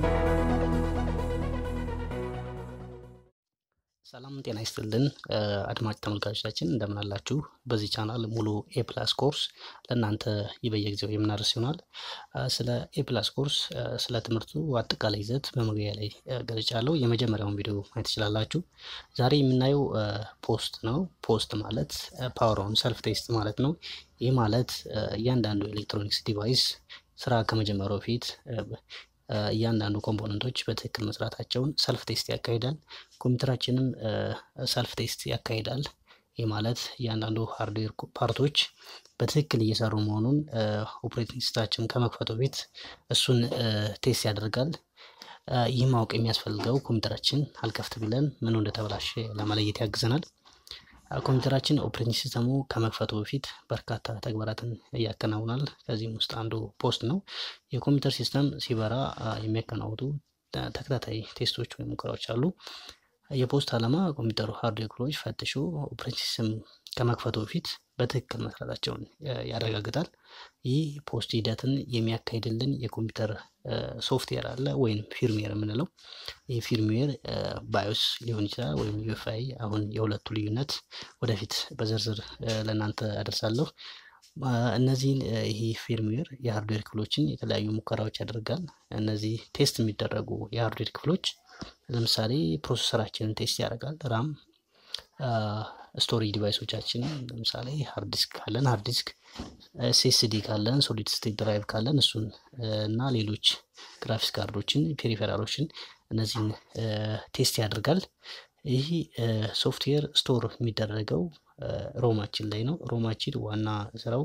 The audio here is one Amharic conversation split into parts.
ሰላም ጤና ይስጥልን አድማጭ ተመልካቾቻችን እንደምን አላችሁ? በዚህ ቻናል ሙሉ ኤ ፕላስ ኮርስ ለእናንተ በየጊዜው የምናደርስ ይሆናል። ስለ ኤ ፕላስ ኮርስ ስለ ትምህርቱ አጠቃላይ ይዘት በመግቢያ ላይ ገልጫለሁ። የመጀመሪያውን ቪዲዮ ማየት ትችላላችሁ። ዛሬ የምናየው ፖስት ነው። ፖስት ማለት ፓወር ኦን ሰልፍ ቴስት ማለት ነው። ይህ ማለት እያንዳንዱ ኤሌክትሮኒክስ ዲቫይስ ስራ ከመጀመሩ በፊት እያንዳንዱ ኮምፖነንቶች በትክክል መስራታቸውን ሰልፍ ቴስት ያካሂዳል። ኮምፒውተራችንም ሰልፍ ቴስት ያካሂዳል። ይህ ማለት እያንዳንዱ ሃርድዌር ፓርቶች በትክክል እየሰሩ መሆኑን ኦፕሬቲንግ ሲስተማችን ከመክፈቱ በፊት እሱን ቴስት ያደርጋል። ይህ ማወቅ የሚያስፈልገው ኮምፒውተራችን አልከፍት ቢለን ምኑ እንደተበላሸ ለመለየት ያግዘናል። ኮምፒውተራችን ኦፕሬቲንግ ሲስተሙ ከመክፈቱ በፊት በርካታ ተግባራትን ያከናውናል። ከዚህም ውስጥ አንዱ ፖስት ነው። የኮምፒውተር ሲስተም ሲበራ የሚያከናውኑ ተከታታይ ቴስቶች ወይም ሙከራዎች አሉ። የፖስት ዓላማ ኮምፒውተሩ ሃርድዌር ክፍሎች ፈትሾ ኦፕሬቲንግ ሲስተም ከመክፈቱ በፊት በትክክል መስራታቸውን ያረጋግጣል። ይህ ፖስት ሂደትን የሚያካሂድልን የኮምፒውተር ሶፍትዌር አለ ወይም ፊርምዌር የምንለው ይህ ፊርምዌር ባዮስ ሊሆን ይችላል ወይም ዩኤፍአይ። አሁን የሁለቱ ልዩነት ወደፊት በዝርዝር ለእናንተ አደርሳለሁ። እነዚህን ይህ ፊርምዌር የሃርድዌር ክፍሎችን የተለያዩ ሙከራዎች ያደርጋል። እነዚህ ቴስት የሚደረጉ የሃርድዌር ክፍሎች ለምሳሌ ፕሮሰሰራችንን ቴስት ያደርጋል። ራም ስቶሬጅ ዲቫይሶቻችን ለምሳሌ ሃርድ ዲስክ ካለን ሃርድ ዲስክ፣ ኤስኤስዲ ካለን ሶሊድ ስቴት ድራይቭ ካለን እሱን እና ሌሎች ግራፊክስ ካርዶችን፣ ፔሪፌራሎችን እነዚህን ቴስት ያደርጋል። ይህ ሶፍትዌር ስቶር የሚደረገው ሮማችን ላይ ነው። ሮማችን ዋና ስራው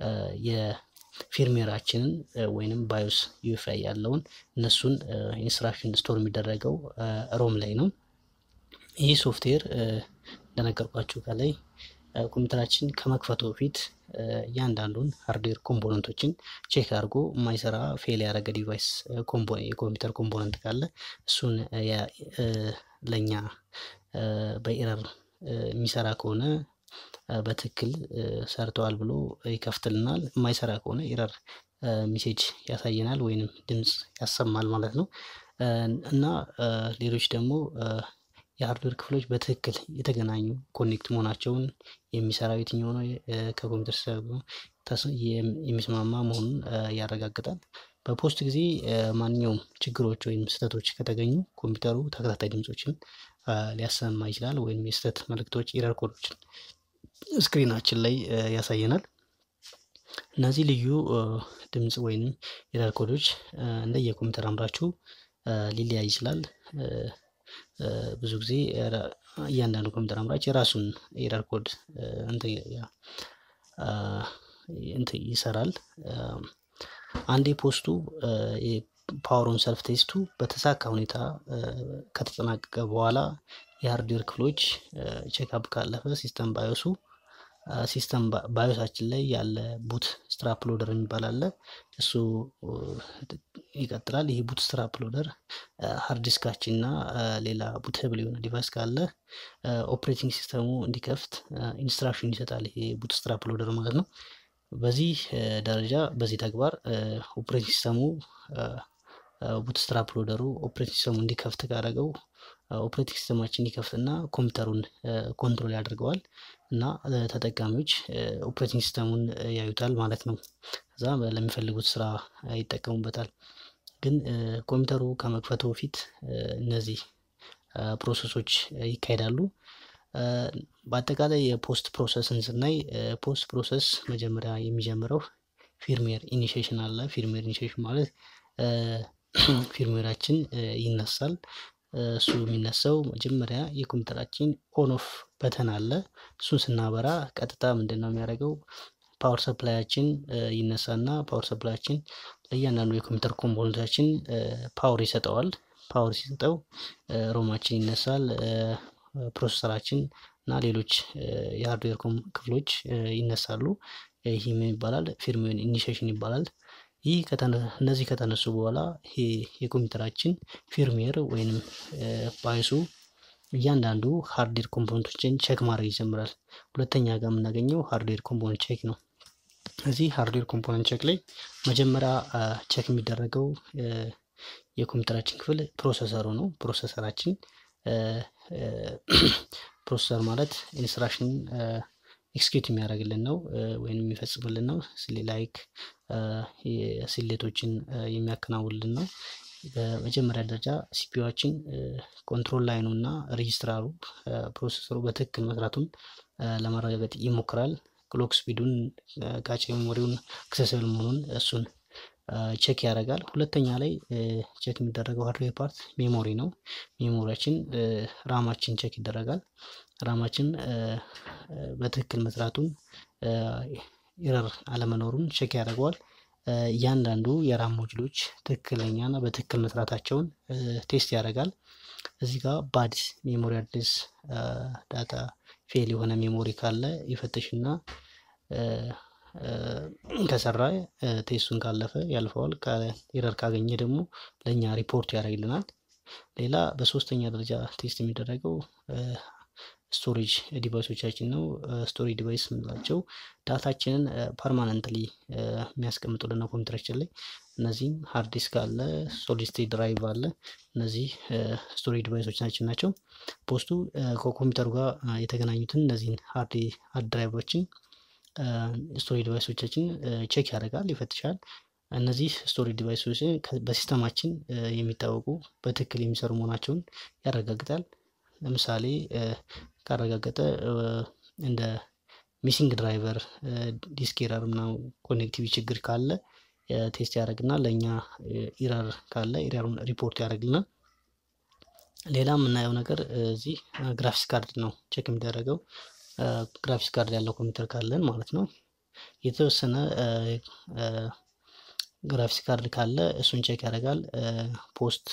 የፊርሜራችንን ወይንም ባዮስ ዩኤፍአይ ያለውን እነሱን ኢንስትራክሽን ስቶር የሚደረገው ሮም ላይ ነው። ይህ ሶፍትዌር እንደነገርኳችሁ ከላይ ኮምፒውተራችን ከመክፈቱ በፊት እያንዳንዱን ሃርድዌር ኮምፖነንቶችን ቼክ አድርጎ የማይሰራ ፌል ያደረገ ዲቫይስ የኮምፒውተር ኮምፖነንት ካለ እሱን ለእኛ በኤረር የሚሰራ ከሆነ በትክክል ሰርተዋል ብሎ ይከፍትልናል። የማይሰራ ከሆነ ኤረር ሜሴጅ ያሳየናል ወይንም ድምፅ ያሰማል ማለት ነው እና ሌሎች ደግሞ የሃርድዌር ክፍሎች በትክክል የተገናኙ ኮኔክት መሆናቸውን የሚሰራው የትኛው ነው ከኮምፒውተር የሚስማማ መሆኑን ያረጋግጣል። በፖስት ጊዜ ማንኛውም ችግሮች ወይም ስህተቶች ከተገኙ ኮምፒውተሩ ተከታታይ ድምፆችን ሊያሰማ ይችላል ወይም የስህተት መልእክቶች ኤረር ኮዶችን ስክሪናችን ላይ ያሳየናል። እነዚህ ልዩ ድምፅ ወይም ኤረር ኮዶች እንደየኮምፒውተር አምራቹ ሊለያይ ይችላል። ብዙ ጊዜ እያንዳንዱ ኮምፒውተር አምራች የራሱን ኤረር ኮድ እንትን ይሰራል። አንዴ ፖስቱ ፓወሩን ሰልፍ ቴስቱ በተሳካ ሁኔታ ከተጠናቀቀ በኋላ የሃርድዌር ክፍሎች ቼክአፕ ካለፈ ሲስተም ባዮሱ ሲስተም ባዮሳችን ላይ ያለ ቡት ስትራፕ ሎደር የሚባል አለ። እሱ ይቀጥላል። ይህ ቡት ስትራፕ ሎደር ሃርድ ዲስካችን እና ሌላ ቡትብል የሆነ ዲቫይስ ካለ ኦፕሬቲንግ ሲስተሙ እንዲከፍት ኢንስትራክሽን ይሰጣል። ይሄ ቡት ስትራፕ ሎደር ማለት ነው። በዚህ ደረጃ በዚህ ተግባር ኦፕሬቲንግ ሲስተሙ ቡት ስትራፕ ሎደሩ ኦፕሬቲንግ ሲስተሙ እንዲከፍት ካደረገው ኦፕሬቲንግ ሲስተማችን እንዲከፍትና ኮምፒውተሩን ኮንትሮል ያደርገዋል እና ተጠቃሚዎች ኦፕሬቲንግ ሲስተሙን ያዩታል ማለት ነው። ከዛ ለሚፈልጉት ስራ ይጠቀሙበታል። ግን ኮምፒውተሩ ከመክፈቱ በፊት እነዚህ ፕሮሰሶች ይካሄዳሉ። በአጠቃላይ የፖስት ፕሮሰስን ስናይ ፖስት ፕሮሰስ መጀመሪያ የሚጀምረው ፊርሜር ኢኒሺዬሽን አለ። ፊርሜር ኢኒሺዬሽን ማለት ፊርሜራችን ይነሳል። እሱ የሚነሳው መጀመሪያ የኮምፒውተራችን ኦን ኦፍ በተን አለ። እሱን ስናበራ ቀጥታ ምንድን ነው የሚያደርገው? ፓወር ሰፕላያችን ይነሳና ፓወር ሰፕላያችን ለእያንዳንዱ የኮምፒውተር ኮምፖነንታችን ፓወር ይሰጠዋል። ፓወር ሲሰጠው ሮማችን ይነሳል፣ ፕሮሰሰራችን እና ሌሎች የሃርድዌር ክፍሎች ይነሳሉ። ይህ ምን ይባላል? ፊርምዌር ኢኒሺዬሽን ይባላል። ይህ እነዚህ ከተነሱ በኋላ ይሄ የኮምፒውተራችን ፊርምዌር ወይንም ባዮሱ እያንዳንዱ ሃርድዌር ኮምፖነንቶችን ቼክ ማድረግ ይጀምራል። ሁለተኛ ጋር የምናገኘው ሃርድዌር ኮምፖነንት ቼክ ነው። እዚህ ሃርድዌር ኮምፖነንት ቼክ ላይ መጀመሪያ ቼክ የሚደረገው የኮምፒውተራችን ክፍል ፕሮሰሰሩ ነው። ፕሮሰሰራችን ፕሮሰሰር ማለት ኢንስትራክሽን ኤክስኪዩት የሚያደርግልን ነው ወይም የሚፈጽምልን ነው። ላይክ ስሌቶችን የሚያከናውንልን ነው። በመጀመሪያ ደረጃ ሲፒዩችን ኮንትሮል ላይኑ እና ሬጂስትራሩ ፕሮሰሰሩ በትክክል መስራቱን ለማረጋገጥ ይሞክራል። ክሎክ ስፒዱን ካቼ ሜሞሪውን አክሰስብል መሆኑን እሱን ቼክ ያደርጋል። ሁለተኛ ላይ ቼክ የሚደረገው ሃርድዌር ፓርት ሜሞሪ ነው። ሜሞሪያችን ራማችን ቼክ ይደረጋል። ራማችን በትክክል መስራቱን ኤረር አለመኖሩን ቼክ ያደርገዋል። እያንዳንዱ የራም ሞጁሎች ትክክለኛና በትክክል መስራታቸውን ቴስት ያደርጋል። እዚህ ጋር ባድ ሜሞሪ አድሬስ ዳታ ፌል የሆነ ሜሞሪ ካለ ይፈትሽና ከሰራ ቴስቱን ካለፈ ያልፈዋል። ኤረር ካገኘ ደግሞ ለእኛ ሪፖርት ያደርግልናል። ሌላ በሶስተኛ ደረጃ ቴስት የሚደረገው ስቶሬጅ ዲቫይሶቻችን ነው። ስቶሬጅ ዲቫይስ የምንላቸው ዳታችንን ፐርማነንትሊ የሚያስቀምጡልን ነው ኮምፒውተራችን ላይ። እነዚህም ሃርድ ዲስክ አለ፣ ሶሊድ ስቴት ድራይቭ አለ። እነዚህ ስቶሬጅ ዲቫይሶቻችን ናቸው። ፖስቱ ከኮምፒውተሩ ጋር የተገናኙትን እነዚህን ሃርድ ድራይቮችን ስቶሬጅ ዲቫይሶቻችን ቼክ ያደርጋል፣ ይፈትሻል። እነዚህ ስቶሬጅ ዲቫይሶች በሲስተማችን የሚታወቁ በትክክል የሚሰሩ መሆናቸውን ያረጋግጣል። ለምሳሌ ካረጋገጠ እንደ ሚሲንግ ድራይቨር፣ ዲስክ ኤረር ምናምን ኮኔክቲቪ ችግር ካለ ቴስት ያደርግና ለእኛ ኢረር ካለ ኢረሩን ሪፖርት ያደርግልናል። ሌላ የምናየው ነገር እዚህ ግራፊክስ ካርድ ነው ቼክ የሚደረገው ግራፊክስ ካርድ ያለው ኮምፒውተር ካለን ማለት ነው። የተወሰነ ግራፊክስ ካርድ ካለ እሱን ቼክ ያደርጋል። ፖስት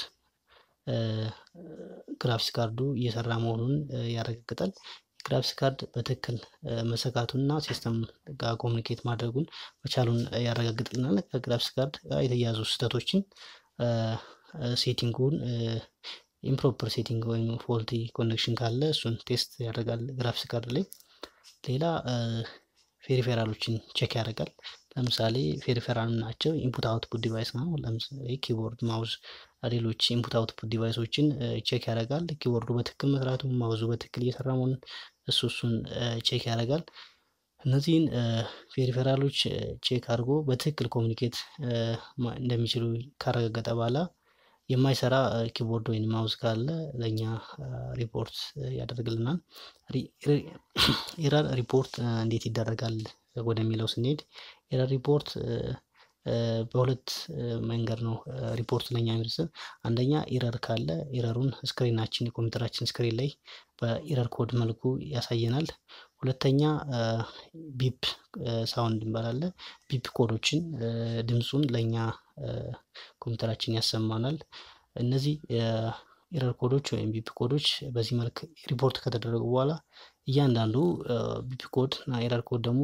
ግራፊክስ ካርዱ እየሰራ መሆኑን ያረጋግጣል። ግራፊክስ ካርድ በትክክል መሰካቱንና ሲስተም ጋር ኮሚኒኬት ማድረጉን መቻሉን ያረጋግጥልናል። ከግራፊክስ ካርድ ጋር የተያያዙ ስህተቶችን ሴቲንጉን ኢምፕሮፐር ሴቲንግ ወይም ፎልቲ ኮኔክሽን ካለ እሱን ቴስት ያደርጋል ግራፊክስ ካርድ ላይ። ሌላ ፔሪፌራሎችን ቼክ ያደርጋል። ለምሳሌ ፔሪፌራል ናቸው ኢንፑት አውትፑት ዲቫይስ ነው። ለምሳሌ ኪቦርድ፣ ማውዝ፣ ሌሎች ኢንፑት አውትፑት ዲቫይሶችን ቼክ ያደርጋል። ኪቦርዱ በትክክል መስራቱ፣ ማውዙ በትክክል እየሰራ መሆኑን እሱ እሱን ቼክ ያደርጋል። እነዚህን ፔሪፌራሎች ቼክ አድርጎ በትክክል ኮሚኒኬት እንደሚችሉ ካረጋገጠ በኋላ የማይሰራ ኪቦርድ ወይም ማውዝ ካለ ለእኛ ሪፖርት ያደርግልናል። ኤረር ሪፖርት እንዴት ይደረጋል ወደሚለው ስንሄድ ኤረር ሪፖርት በሁለት መንገድ ነው ሪፖርት ለኛ የሚደርሰን። አንደኛ ኢረር ካለ ኢረሩን ስክሪናችን የኮምፒውተራችን ስክሪን ላይ በኢረር ኮድ መልኩ ያሳየናል። ሁለተኛ ቢፕ ሳውንድ እንበላለ ቢፕ ኮዶችን ድምፁን ለእኛ ኮምፒውተራችን ያሰማናል። እነዚህ ኢረር ኮዶች ወይም ቢፕ ኮዶች በዚህ መልክ ሪፖርት ከተደረጉ በኋላ እያንዳንዱ ቢፕ ኮድ እና ኢረር ኮድ ደግሞ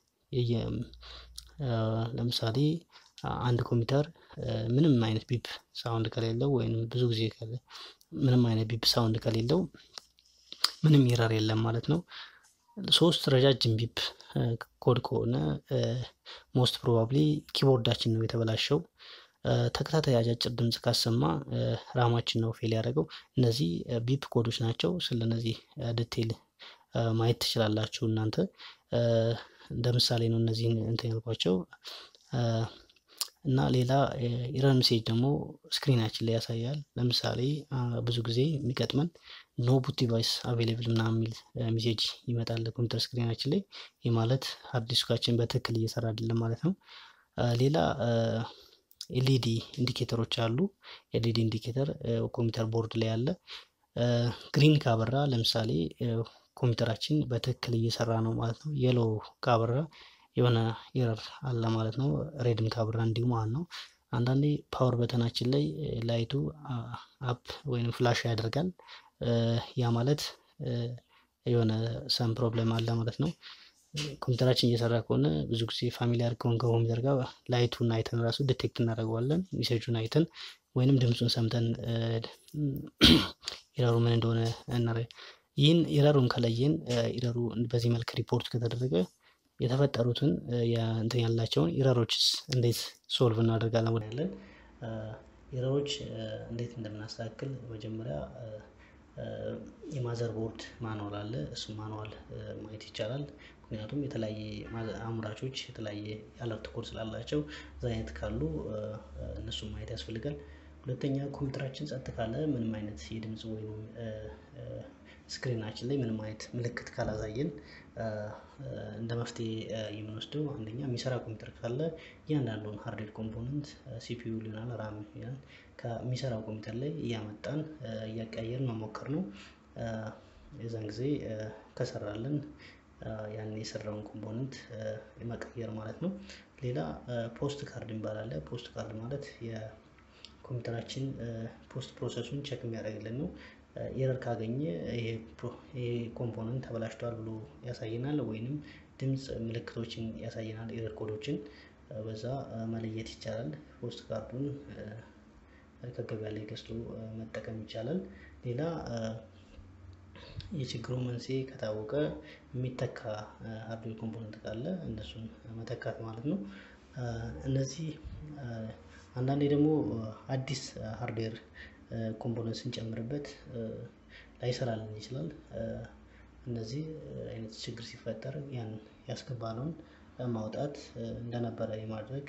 ለምሳሌ አንድ ኮምፒውተር ምንም አይነት ቢፕ ሳውንድ ከሌለው ወይም ብዙ ጊዜ ምንም አይነት ቢፕ ሳውንድ ከሌለው ምንም ኢረር የለም ማለት ነው። ሶስት ረጃጅም ቢፕ ኮድ ከሆነ ሞስት ፕሮባብሊ ኪቦርዳችን ነው የተበላሸው። ተከታታይ አጫጭር ድምፅ ካሰማ ራማችን ነው ፌል ያደረገው። እነዚህ ቢፕ ኮዶች ናቸው። ስለነዚህ ዲቴይል ማየት ትችላላችሁ እናንተ እንደ ምሳሌ ነው እነዚህን እንትን ያልኳቸው እና ሌላ ኢረር ሜሴጅ ደግሞ ስክሪናችን ላይ ያሳያል። ለምሳሌ ብዙ ጊዜ የሚገጥመን ኖ ቡት ዲቫይስ አቬሌብል ምናምን የሚል ሜሴጅ ይመጣል ኮምፒውተር ስክሪናችን ላይ። ይህ ማለት ሃርድ ዲስካችን በትክክል እየሰራ አይደለም ማለት ነው። ሌላ ኤልኢዲ ኢንዲኬተሮች አሉ። ኤልኢዲ ኢንዲኬተር ኮምፒውተር ቦርድ ላይ አለ። ግሪን ካበራ ለምሳሌ ኮምፒውተራችን በትክክል እየሰራ ነው ማለት ነው። የሎ ካበራ የሆነ ኤረር አለ ማለት ነው። ሬድም ካበራ እንዲሁ ማለት ነው። አንዳንዴ ፓወር በተናችን ላይ ላይቱ አፕ ወይም ፍላሽ ያደርጋል። ያ ማለት የሆነ ሰም ፕሮብለም አለ ማለት ነው። ኮምፒውተራችን እየሰራ ከሆነ ብዙ ጊዜ ፋሚሊያር ከሆን ከኮምፒውተር ጋር ላይቱን አይተን ራሱ ዲቴክት እናደርገዋለን። ሜሴጁን አይተን ወይንም ድምፁን ሰምተን ኢረሩ ምን እንደሆነ እናረ ይህን ኢረሩን ከለየን ኢረሩ በዚህ መልክ ሪፖርት ከተደረገ የተፈጠሩትን እንትን ያላቸውን ኢረሮችስ እንዴት ሶልቭ እናደርጋለን ወደ ያለን ኤረሮች እንዴት እንደምናስተካክል መጀመሪያ የማዘር ቦርድ ማንዋል አለ። እሱ ማንዋል ማየት ይቻላል። ምክንያቱም የተለያየ አምራቾች የተለያየ የአለርት ኮድ ስላላቸው እዛ አይነት ካሉ እነሱን ማየት ያስፈልጋል። ሁለተኛ ኮምፒውተራችን ጸጥ ካለ ምንም አይነት የድምፅ ወይም ስክሪናችን ላይ ምንም አይነት ምልክት ካላሳየን እንደ መፍትሄ የምንወስደው አንደኛ የሚሰራ ኮምፒውተር ካለ እያንዳንዱን ሃርድዌር ኮምፖነንት ሲፒዩ ሊሆናል ራም ይሆናል ከሚሰራው ኮምፒውተር ላይ እያመጣን እያቀያየርን መሞከር ነው። የዛን ጊዜ ከሰራልን ያን የሰራውን ኮምፖነንት መቀየር ማለት ነው። ሌላ ፖስት ካርድ የሚባል አለ። ፖስት ካርድ ማለት የኮምፒውተራችን ፖስት ፕሮሰሱን ቼክ የሚያደርግልን ነው። ኤረር ካገኘ ይሄ ኮምፖነንት ተበላሽቷል ብሎ ያሳየናል ወይንም ድምፅ ምልክቶችን ያሳየናል ኤረር ኮዶችን በዛ መለየት ይቻላል። ፖስት ካርዱን ከገበያ ላይ ገዝቶ መጠቀም ይቻላል። ሌላ የችግሩ መንስኤ ከታወቀ የሚተካ ሃርድዌር ኮምፖነንት ካለ እነሱን መተካት ማለት ነው። እነዚህ አንዳንዴ ደግሞ አዲስ ሃርድዌር ኮምፖነንት ስንጨምርበት ላይሰራልን ይችላል። እነዚህ አይነት ችግር ሲፈጠር ያን ያስገባነውን ማውጣት እንደነበረ የማድረግ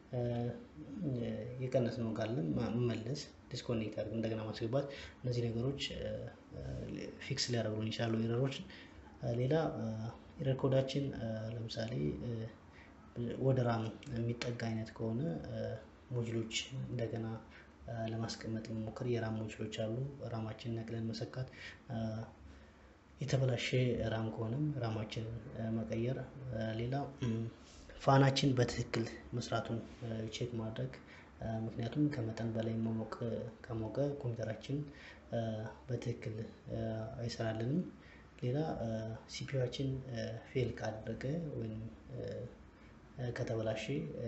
የቀነስነው ካለም መመለስ ዲስኮኔክት አድርገን እንደገና ማስገባት እነዚህ ነገሮች ፊክስ ሊያደርጉልን ይችላሉ ኤረሮችን። ሌላ ኤረር ኮዳችን ለምሳሌ ወደ ራም የሚጠጋ አይነት ከሆነ ሞጁሎች እንደገና ለማስቀመጥ መሞከር የራም ሞጁሎች አሉ ራማችንን ነቅለን መሰካት። የተበላሸ ራም ከሆነም ራማችንን መቀየር። ሌላ ፋናችን በትክክል መስራቱን ቼክ ማድረግ ምክንያቱም ከመጠን በላይ መሞቅ ከሞቀ ኮምፒውተራችን በትክክል አይሰራልንም። ሌላ ሲፒዩአችን ፌል ካደረገ ወይም ከተበላሸ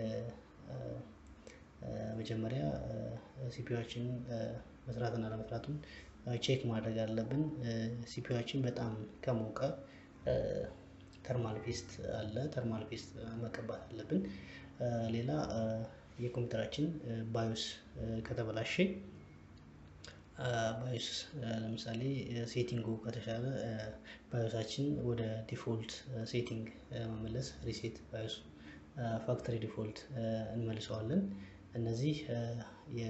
መጀመሪያ ሲፒዩአችን መስራትና አለመስራቱን ቼክ ማድረግ አለብን። ሲፒዩአችን በጣም ከሞቀ ተርማል ፔስት አለ ተርማል ፔስት መቀባት አለብን። ሌላ የኮምፒውተራችን ባዮስ ከተበላሸ ባዮስ ለምሳሌ ሴቲንጉ ከተሻለ ባዮሳችን ወደ ዲፎልት ሴቲንግ መመለስ ሪሴት ባዮስ ፋክተሪ ዲፎልት እንመልሰዋለን። እነዚህ የ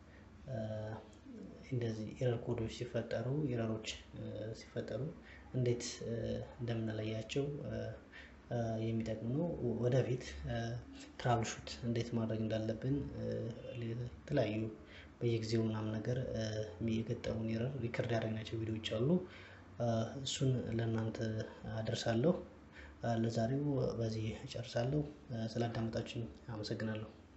እንደዚህ ኤረር ኮዶች ሲፈጠሩ ኤረሮች ሲፈጠሩ እንዴት እንደምንለያቸው የሚጠቅም ነው። ወደፊት ትራብል ሹት እንዴት ማድረግ እንዳለብን የተለያዩ በየጊዜው ምናምን ነገር የገጠሙን ኤረር ሪከርድ ያደረግናቸው ቪዲዮዎች አሉ። እሱን ለእናንተ አደርሳለሁ። ለዛሬው በዚህ እጨርሳለሁ። ስላዳመጣችሁኝ አመሰግናለሁ።